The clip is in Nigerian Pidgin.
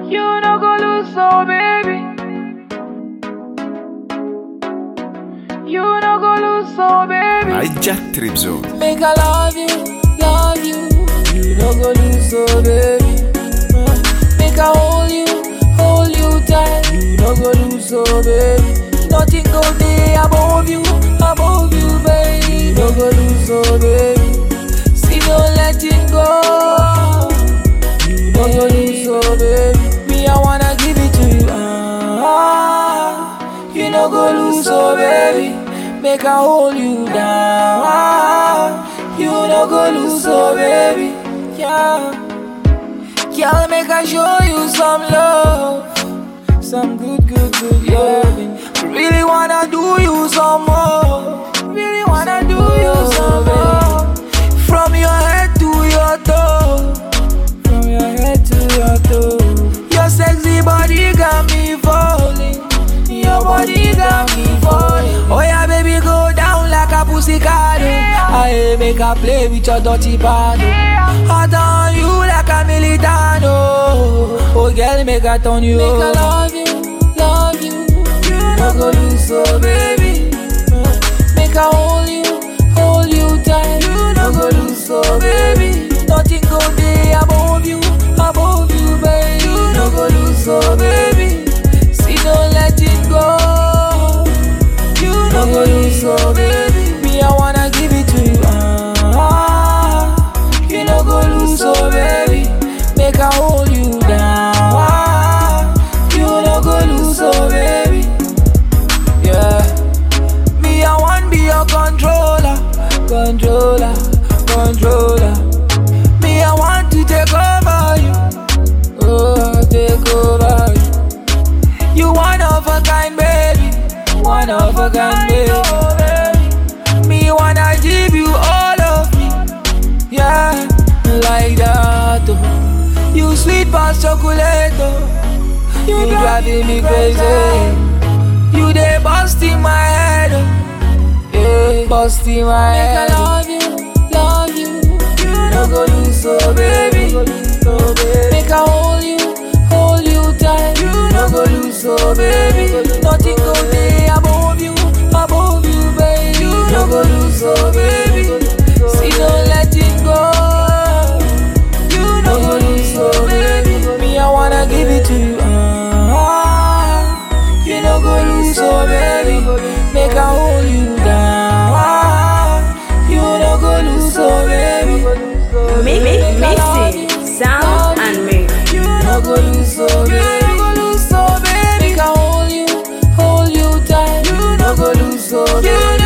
You no go lose, so baby. You no go lose, so baby. Hijack Trip Zone. Make I love you, love you. You no go lose, so baby. Uh, Make I hold you, hold you tight. You no go lose, so baby. Nothing go there above you, above you, baby. You no go lose, so baby. See, no letting go. You no go lose, so baby. Me, I wanna give it to you. Ah, you no go lose, so baby. Make I hold you down. Ah, you no go lose, so baby. Yeah. Girl, make I show you some love. Some good, good, good loving. Really wanna do you some more. Really wanna do you some more. From your head to your toe. From your head to your toe. Your sexy body got me falling. Your body got me falling. Oh yeah, baby, go down like a pussycat. oh. I make a play with your dirty pad. oh. Hot on you like a militano. Oh girl, make a turn you. Make I love you, love you. You no go lose, so baby. Uh, Make I hold you, hold you tight. You no go lose, so baby. Nothing go there above you, above you, baby. You no go lose, so baby. See, don't let it go. You no go lose, so baby. Me, I wanna give it to you. Ah, you no go lose, so baby. Make I hold you down. Ah, you no go lose, so baby. Yeah. Me, I want be your controller, controller, controller. Me, I want to take over you. Oh, take over you. You one of a kind, baby. One of a kind, baby. Me wanna give you all of me. Yeah, like that. oh. You sweet past chocolate. oh. You driving me crazy. You dey bust in my head. oh. Yeah, bust in my head. Make I love you, love you. You no go lose, so baby. Make I hold you, hold you tight. You no go lose, so baby. Nothing go there above you, above you, baby. You no go lose, so baby. See, no letting go. You no go lose, so baby. Me, I wanna give it to you. Ah, you no go lose, so baby. Make I hold you down. Ah, you no go lose, so baby. Mi- mi- Mixing, sound and mix. You no go lose, so baby. You no go lose, so baby. Make I hold you, hold you tight. You no go lose, so baby. You